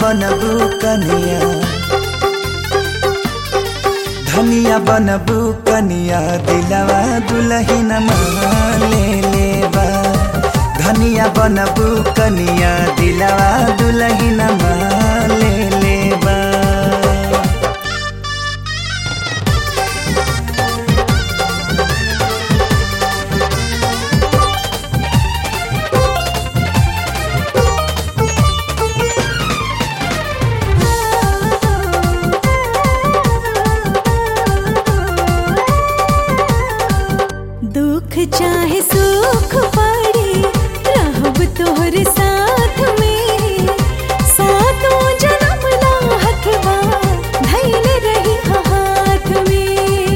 बनबू कनिया धनिया बनबू कनिया दिलवा दुलहिन ले लेबा धनिया बनबू कनिया दिलवा दुलहिन ले लेबा दुख चाहे सुख पड़ी रहब तोहर साथ में सातों जन्म ला हथवा धैल रही हाथ में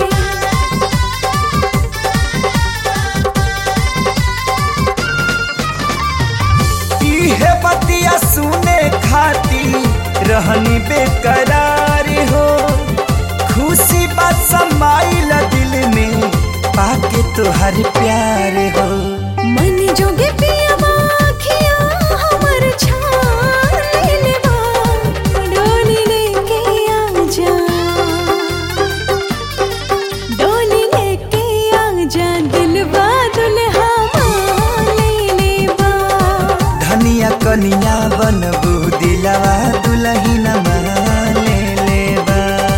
इहे बतिया सुने खाती रहनी बेकरार हो खुशी बात समाइल दिल में पाके तोहर प्यार हो मन जोगे पिया बाखिया हमर छान लेवा डोली लेके आ जा डोली लेके आ जा दिलवा दुल्हा मान ले लेवा धनिया कनिया बनबू दिलवा दुलहिन ले लेबा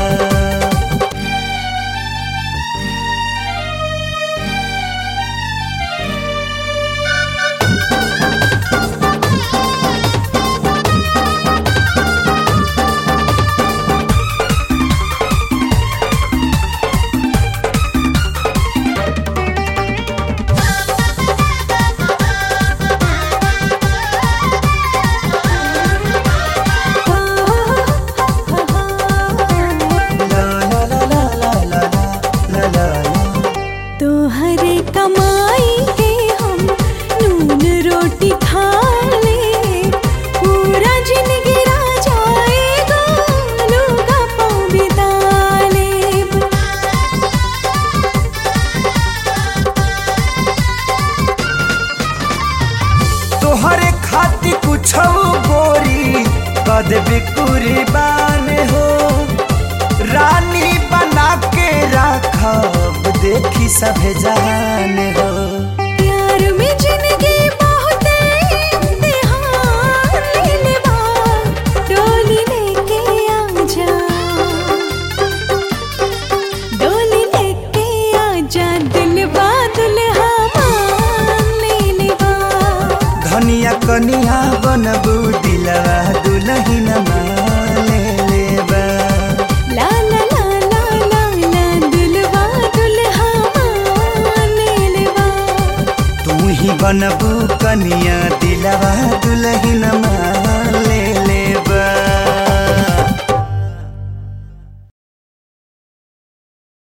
ला ला ला ला ला ला ला ला ला तोहरे कमाई के हम नून रोटी खा ले पूरा जिंदगी जाएगा लूगा पाँव बिता लेब तोहरे खाती कुछ गोरी कद कुर्बान हो रानी बना के राखब देखी सभे जान हो प्यार में जिंदगी बहुत इम्तिहान ले लेवा डोली लेके आ जा डोली लेके आ जा दिलवा दुल्हा मान ले लेवा धनिया कनिया बनबू दिलवा दुलहिन ले लेबा ला ला ला ला ला ला दुल्हा दुल्हा मान ले लेवा तू ही बनबू कनिया दिलवा दुलहिन